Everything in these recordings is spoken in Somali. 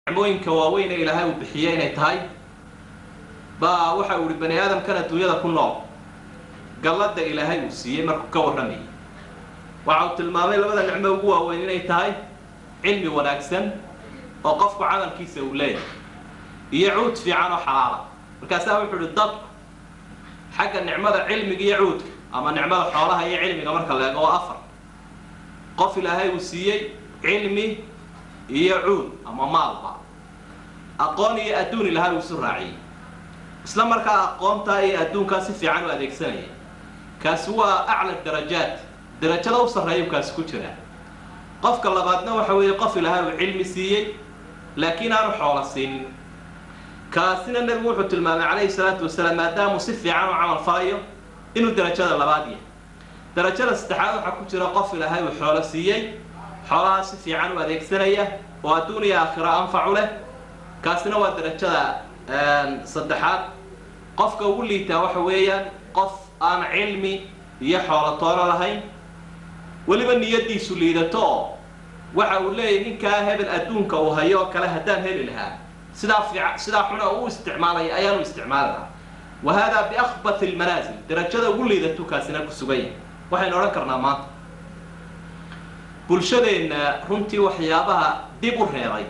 nicmooyinka waaweyn ee ilaahay uu bixiye inay tahay baa waxa uu ihi bani aadamkan adduunyada ku nool galladda ilaahay uu siiyey markuu ka warramayay waxa uu tilmaamay labada nicmo ugu waaweyn inay tahay cilmi wanaagsan oo qofku camalkiisa uu leeyahay iyo cuud fiican oo xalaala markaasaa wuxuu ihi dadku xagga nicmada cilmiga iyo cuudka ama nicmada xoolaha iyo cilmiga marka la eego oo afar qof ilaahay uu siiyey cilmi iyo cuud ama maalba aqoon iyo adduun ilaahay uu isu raaciyey isla markaa aqoontaa iyo adduunkaa si fiican u adeegsanaya kaasi waa acla darajaat darajada u sarreeyu kaasi ku jiraa qofka labaadna waxa weeye qof ilaahay uu cilmi siiyey laakiin aanu xoolo siinin kaasina nebigu wuxuu tilmaamay calayhi salaatu wasalaam maadaamuu si fiican u camal falayo inuu darajada labaad yahay darajada saddexaad waxaa ku jira qof ilaahay uu xoolo siiyey xoolahaa si fiican u adeegsanaya oo adduun iyo aakhiro anfacu leh kaasina waa darajada saddexaad qofka ugu liitaa waxa weeyaan qof aan cilmi iyo xoolo toono lahayn weliba niyadiisu liidato oo waxa uu leeyahy ninkaa hebel adduunka uu hayo oo kale haddaan heli lahaa sidaa fiican sidaa xuna u isticmaalaya ayaanu isticmaali lahaa wa haadaa biakhbat almanaasil darajada ugu liidatu kaasina ku sugan yahay waxaynu odhan karnaa maanta bulshadeenna runtii waxyaabaha dib u reebay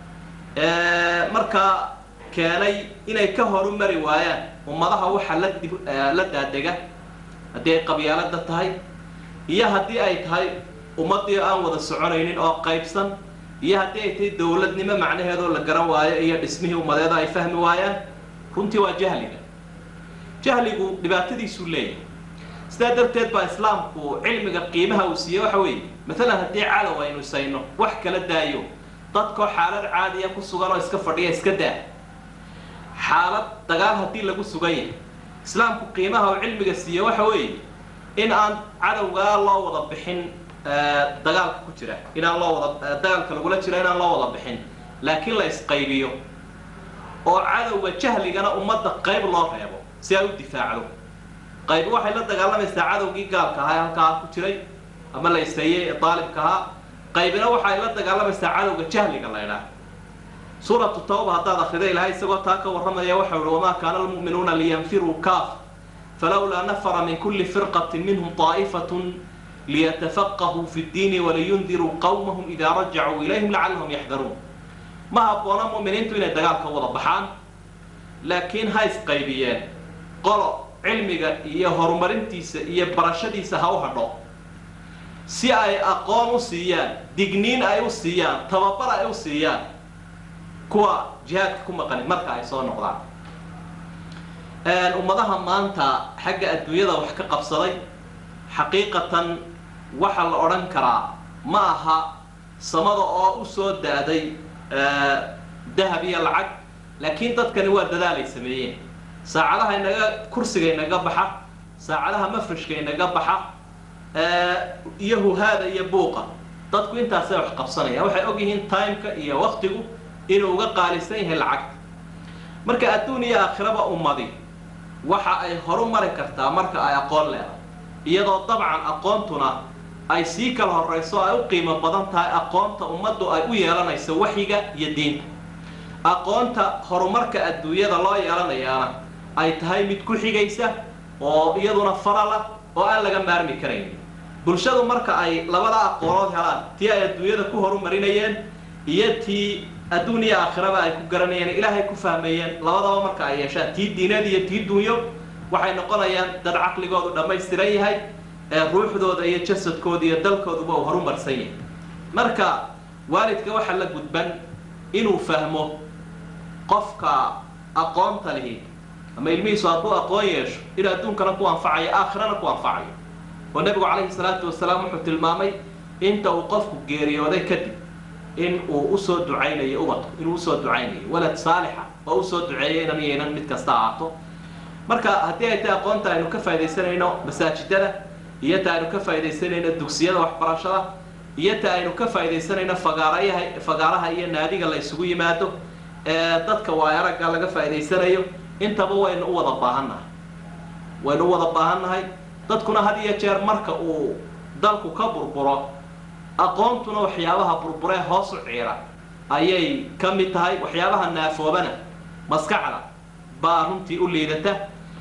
markaa keenay inay ka horumari waayaan ummadaha waxa la dib la daadega haddii ay qabyaalada tahay iyo haddii ay tahay ummadii aan wada soconaynin oo qaybsan iyo haddii ay tahay dowladnimo macnaheedoo la garan waayo iyo dhismihii ummadeeda ay fahmi waayaan runtii waa jahliga jahligu dhibaatadiisuu leeyahay sidaa darteed baa islaamku cilmiga qiimaha uu siiyey waxa weeye maalan haddii cadow aynu isayno wax kala daayo dadkoo xaalad caadiya ku sugan oo iska fadhiya iska daa xaalad dagaal haddii lagu sugan yahay islaamku qiimaha uu cilmiga siiye waxa weeye in aan cadowgaa loo wada bixin dagaalka ku jira inaan loo wada dagaalka lagula jira inaan loo wada bixin laakiin la isqaybiyo oo cadowga jahligana ummadda qayb loo reebo si ay u difaacdo qaybi waxay la dagaalamaysaa cadowgii gaalka ahaa ee halkaa ku jiray ama la iseeyey ee daalibka ahaa qaybina waxay la dagaalamaysaa cadowga jahliga la ydhaah suuratu tawba haddaad akrida ilahay isagoo taa ka warramaya waxau ihi wamaa kaana almu'minuuna liyanfiruu kaaf falawlaa nafara min kulli firqatin minhum طaa'ifatun liyatafaqahuu fi ddiini waliyundiruu qawmahum idaa rajacuu ilayhim lacallahum yaxdaruun ma habboona mu'miniintu inay dagaalka wada baxaan laakiin ha isqaybiyeen qolo cilmiga iyo horumarintiisa iyo barashadiisa ha u hadho si ay aqoon u siiyaan digniin ay u siiyaan tababar ay u siiyaan kuwa jihaadka ku maqani marka ay soo noqdaan ummadaha maanta xagga adduunyada wax ka qabsaday xaqiiqatan waxa la odhan karaa ma aha samada oo u soo da-day dahab iyo lacag laakiin dadkani waa dadaalay sameeyeen saacadaha inaga kursiga inaga baxa saacadaha mafrashka inaga baxa iyo huhaada iyo buuqa dadku intaasay wax qabsanayaan waxay og yihiin timeka iyo waktigu inuu uga qaalisan yahay lacagta marka adduun iyo aakhiraba ummadi waxa ay horu mari kartaa marka ay aqoon leedahay iyadoo dabcan aqoontuna ay sii kala horrayso ay u qiimo badan tahay aqoonta ummaddu ay u yeelanayso waxyiga iyo diinta aqoonta horumarka adduunyada loo yeelanayaana ay tahay mid ku xigaysa oo iyaduna farala oo aan laga maarmi karayn bulshadu marka ay labada aqoonood helaan tii ay adduunyada ku horumarinayeen iyo tii adduun iyo aakhiraba ay ku garanayeen ilaahay ku fahmayeen labadaba marka ay yeeshaan tii diineed iyo tii dunyo waxay noqonayaan dad caqligoodu dhammaystiran yahay ee ruuxdooda iyo jasadkooda iyo dalkooduba uu horumarsan yahay marka waalidka waxaa la gudban inuu fahmo qofka aqoonta lihi ama ilmihiisu hadduu aqoon yeesho inuu adduunkana ku anfacayo aakhirana ku anfacayo oo nebigu calayhi salaatu wasalaam wuxuu tilmaamay inta uu qofku geeriyooday kadib in uu usoo ducaynayo ubadku inuu usoo ducaynayo walad saalixa oo usoo duceeya inan iyo inan mid kasta ahaato marka haddii ay tahay aqoonta aynu ka faa'idaysanayno masaajidada iyo ta aynu ka faa'idaysanayno dugsiyada waxbarashada iyo ta aynu ka faa'idaysanayno fagaarayaha fagaaraha iyo naadiga la isugu yimaado ee dadka waayaragga laga faa'idaysanayo intaba waynu u wada baahannahay waynu u wada baahannahay dadkuna had iyo jeer marka uu dalku ka burburo aqoontuna waxyaabaha burburee hoos u ciira ayay ka mid tahay waxyaabaha naafoobana maskaxda baa runtii u liidata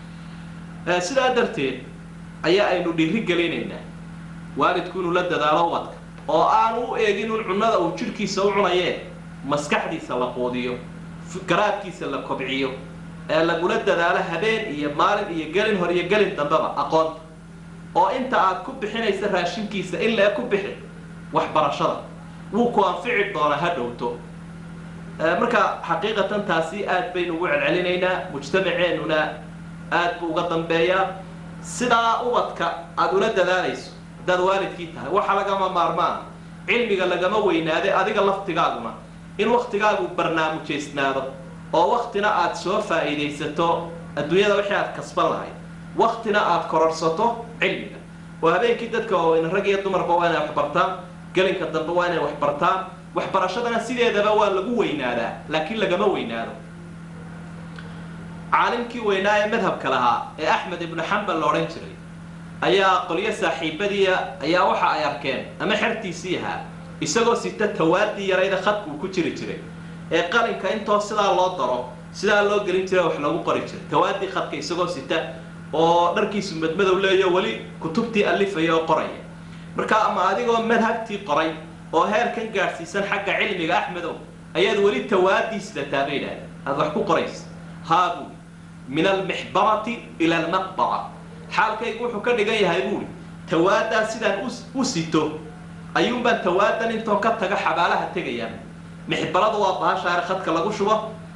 sidaa darteed ayaa aynu dhiiri gelinaynaa waalidku inuu la dadaalo ubadka oo aanu u eegin un cunnada uu jidhkiisa u cunayee maskaxdiisa la quudiyo garaadkiisa la kobciyo ee lagula dadaalo habeen iyo maalin iyo gelin hor iyo gelin dambeba aqoonta oo inta aad ku bixinaysa raashinkiisa in lee ku bixi waxbarashada wuu ku anfici doonaa ha dhowto marka xaqiiqatan taasi aad baynu ugu celcelinaynaa mujtamaceennuna aad buu uga dambeeyaa sidaa ubadka aada ula dadaalayso haddaad waalidkii tahay waxa lagama maarmaan cilmiga lagama weynaade adiga laftigaaguna in waktigaagu barnaamujaysnaado oo waktina aad soo faa'iidaysato adduunyada wixii aad kasban lahayd waktina aad kororsato cilmiga oo habeenkii dadka waaweyn rag iyo dumarba waa inay waxbartaan gelinka dambe waa inay waxbartaan waxbarashadana sideedaba waa lagu weynaadaa laakiin lagama weynaado caalimkii weynaa ee madhabka lahaa ee axmed ibnu xambal la odhan jiray ayaa qolyo saaxiibadiia ayaa waxa ay arkeen ama xertiisii ahaa isagoo sita tawaadii yarayda khadka uu ku jiri jiray ee qalinka intoo sidaa loo daro sidaa loo gelin jira wax lagu qori jiray tawaadii khadka isagoo sita oo dharkiisu madmadow leeyo weli kutubtii alifaya oo qoraya marka ama adigoo madhabtii qoray oo heerkan gaadhsiisan xagga cilmiga axmedow ayaad weli tawaadii sidataa bay idhahdeen aada wax ku qoraysa haabu min almixbarati ila almaqbara xaalkaygu wuxuu ka dhigan yahay buuri tawaadaa sidaan u sito ayuunbaan tawaadan intoo ka taga xabaalaha tegayaa mixbaradu waa baashaare khadka lagu shubo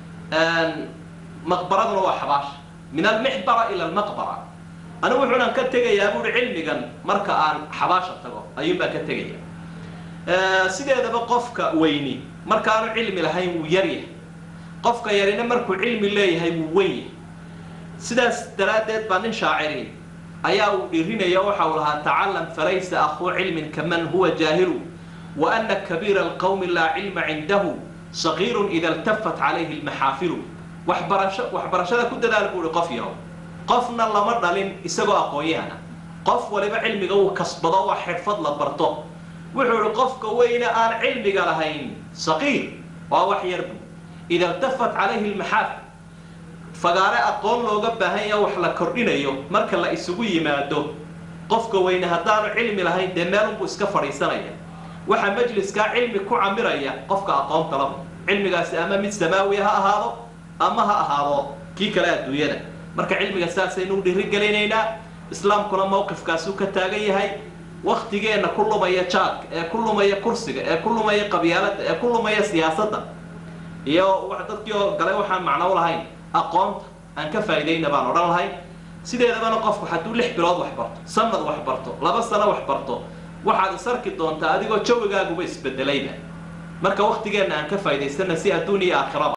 maqbaraduna waa xabaasha min almixbara ila almaqbara anigu wuxuunan ka tegayaa buuri cilmigan marka aan xabaasha tago ayuunbaan ka tegaya sideedaba qofka weyni markaanu cilmi lahayn wuu yaryahay qofka yarina markuu cilmi leeyahay wuu wen yahay sidaas daraaddeed baa nin shaaciri ayaa uu dhiirinaya waxa uu lahaa tacalam falaysa akhuu cilmin kaman huwa jaahilu wa ana kabiira alqawmi laa cilma cindahu sagiirun ida iltafat calayhi lmaxaafilu waxbarasho waxbarashada ku dadaal buuhi qof yahow qofna lama dhalin isagoo aqoon-yahana qof waliba cilmiga uu kasbado waa xirfad la barto wuxuu ihi qofka weyne aan cilmiga lahayn saqiir waa wax yarbu ida iltafat calayhi lmaxaafil fagaare aqoon looga baahan yaha wax la kordhinayo marka la isugu yimaado qofka weyne haddaanu cilmi lahayn dee meelunbuu iska fadhiisanaya waxaa majliskaa cilmi ku camiraya qofka aqoonta lahu cilmigaasi ama mid samaawiya ha ahaado ama ha ahaado kii kale adduunyada marka cilmiga saasaynu u dhiirigelinaynaa islaamkuna mawqifkaasuu ka taagan yahay waktigeenna ku lumaya jaadka ee ku lumaya kursiga ee ku lumaya qabyaaladda ee ku lumaya siyaasadda iyo dadkii oo gale waxaan macno u lahayn aqoonta aan ka faa'iidayna baan odhan lahay sideedabana qofku hadduu lix bilood wax barto sanad wax barto laba sano wax barto waxaad is arki doontaa adigoo jawigaaguba isbedelayba marka waktigeenna aan ka faa'idaysana si adduun iyo aakhiraba